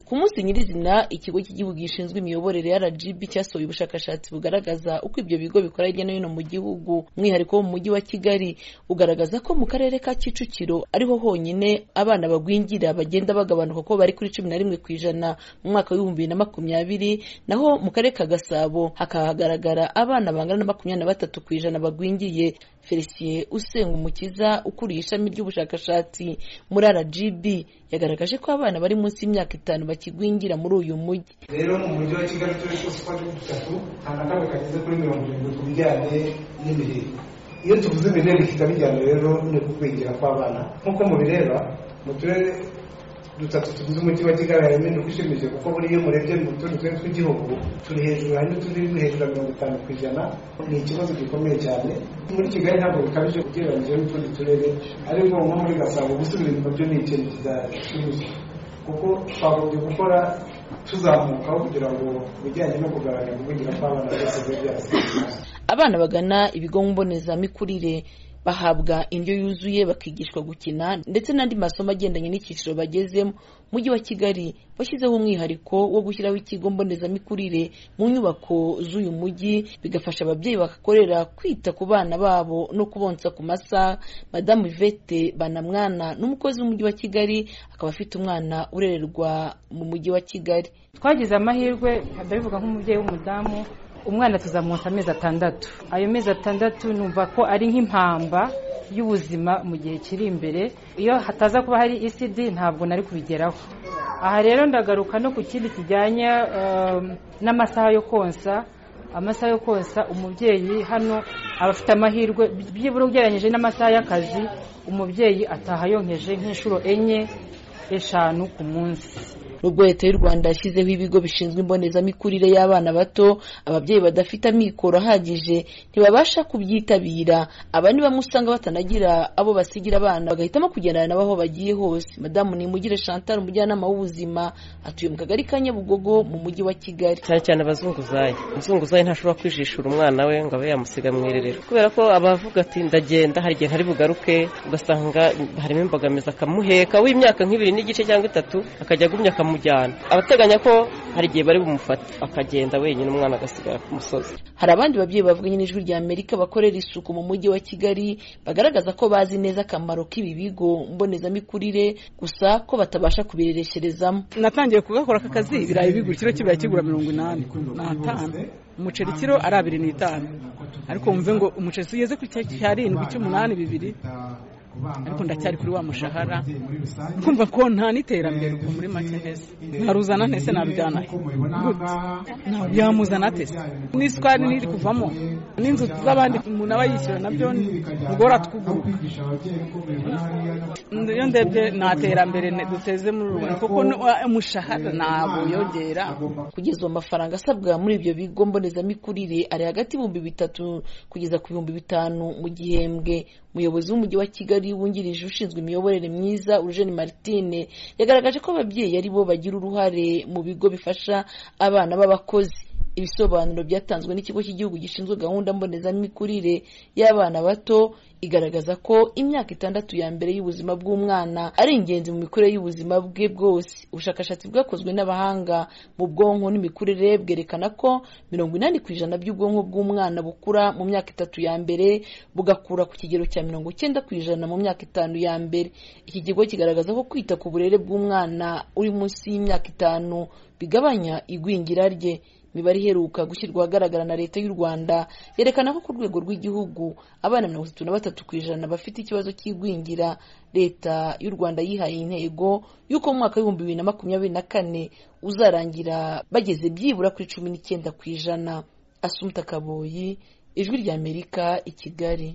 ku munsi nyirizina ikigo cy'igihugu gishinzwe imiyoborere rgb cyasohoye ubushakashatsi bugaragaza uko ibyo bigo bikora hirya no hino mu gihugu umwihariko wo mu mujyi wa kigali ugaragaza ko mu karere ka kicukiro ariho honyine abana bagwingira bagenda bagabanuka ko bari kuri cumi na rimwe ku ijana mu mwaka w'ibihumbi na makumyabiri naho mu karere ka gasabo hakahagaragara abana bangana na makumyabiri na batatu ku ijana bagwingiye felicien usengumukiza ukuriye ishami ry'ubushakashatsi muri rgb yagaragaje ko abana bari munsi y'imyaka itanu bakigwingira muri uyu mujyi rero mu mujyi wa kigali turere twose uko ari dutatu nta na kamwe kageze kuri mirongo irindwi ku bijyanye n'imirire iyo tuvuze imirire bihita bijyana rero no kugwingira kw'abana nk'uko mubireba mu turere dutatu tugize umujyi wa kigali harimo impinduka ishimishije kuko buriya iyo murebye mu tundi turere tw'igihugu turi hejuru hari n'uturi hejuru ya mirongo itanu ku ijana ni ikibazo gikomeye cyane muri kigali ntabwo bikabije ugereranyije n'utundi turere ariko nko muri gasabo gusubira inyuma byo ni ikintu kidashimishije kuko twagombye gukora tuzamukaho kugira ngo ibijyanye no kugabanya kuvugira kw'abana byose bibe byasigaye abana bagana ibigo mbonezamikurire bahabwa indyo yuzuye bakigishwa gukina ndetse n'andi masomo agendanye n'icyiciro bagezemo umujyi wa kigali washyizeho umwihariko wo gushyiraho ikigo mbonezamikurire mu nyubako z'uyu mujyi bigafasha ababyeyi bagakorera kwita ku bana babo no kubonsa ku masaha madamu ivete banamwana n'umukozi w'umujyi wa kigali akaba afite umwana urererwa mu mujyi wa kigali twagize amahirwe ndabivuga nk'umubyeyi w'umudamu umwana tuzamwonsa amezi atandatu ayo mezi atandatu numva ko ari nk'impamba y'ubuzima mu gihe kiri imbere iyo hataza kuba hari isidi ntabwo nari kubigeraho aha rero ndagaruka no ku kindi kijyanye n'amasaha yo konsa amasaha yo konsa umubyeyi hano aba afite amahirwe byibura ugereranyije n'amasaha y'akazi umubyeyi ataha yonkeje nk'inshuro enye eshanu ku munsi nubwo leta y'u rwanda yashyizeho ibigo bishinzwe imbonezamikurire y'abana bato ababyeyi badafite amikoro ahagije ntibabasha kubyitabira aba ni bamwe usanga batanagira abo basigira abana bagahitamo kugendana nabo aho bagiye hose madamu nimugire chantal umujyanama w'ubuzima atuye mu kagari ka nyabugogo mu mujyi wa kigali cyane cyane abazunguzayi umuzunguzayi ntashobora kwijishura umwana we ngo abe yamusiga mu irerero kubera ko abavuga ati ndagenda hari igihe ntari bugaruke ugasanga harimo imbogamizi akamuheka w'imyaka nk'ibiri n'igice cyangwa itatu akajya agumya akamujyana abateganya ko hari igihe bari bumufata akagenda wenyine umwana agasigara ku musozi hari abandi babyeyi bavuganye n'ijwi rya amerika bakorera isuku mu mujyi wa kigali bagaragaza ko bazi neza akamaro k'ibi bigo mbonezamikurire gusa ko batabasha kubireresherezamo natangiye kugakora aka kazi ibirayi bigura ikiro kibirayi kigura mirongo inani n'atanu umuceri kiro ari abiri n'itanu ariko wumve ngo umuceri tugeze ku cyarindwi cy'umunani bibiri ariko ndacyari kuri wa mushahara kumva ko nta n'iterambere ubwo muri make ntese ntaruzana ntese nabijyana yamuzana atese n'isukari n'iri kuvamo n'inzu z'abandi umuntu aba yishyura nabyo ngora twuguruka iyo ndebye nta terambere duteze muri rubanda kuko umushahara ntabwo yongera kugeza ubu amafaranga asabwa muri ibyo bigo mbonezamikurire ari hagati y'ibihumbi bitatu kugeza ku bihumbi bitanu mu gihembwe umuyobozi w'umujyi wa kigali wungirije ushinzwe imiyoborere myiza Eugene Martine yagaragaje ko ababyeyi ari bo bagira uruhare mu bigo bifasha abana b'abakozi ibisobanuro byatanzwe n'ikigo cy'igihugu gishinzwe gahunda mbonezamikurire y'abana bato igaragaza ko imyaka itandatu ya mbere y'ubuzima bw'umwana ari ingenzi mu mikurire y'ubuzima bwe bwose ubushakashatsi bwakozwe n'abahanga mu bwonko n'imikurire bwerekana ko mirongo inani ku ijana by'ubwonko bw'umwana bukura mu myaka itatu ya mbere bugakura ku kigero cya mirongo icyenda ku ijana mu myaka itanu ya mbere iki kigo kigaragaza ko kwita ku burere bw'umwana uri munsi y'imyaka itanu bigabanya igwingira rye imibare iheruka gushyirwa ahagaragara na leta y'u rwanda yerekana ko ku rwego rw'igihugu abana mirongo itatu na batatu ku ijana bafite ikibazo cy'igwingira leta y'u rwanda yihaye intego y'uko mu mwaka w'ibihumbi bibiri na makumyabiri na kane uzarangira bageze byibura kuri cumi n'icyenda ku ijana asumta kaboyi ijwi ry'amerika i kigali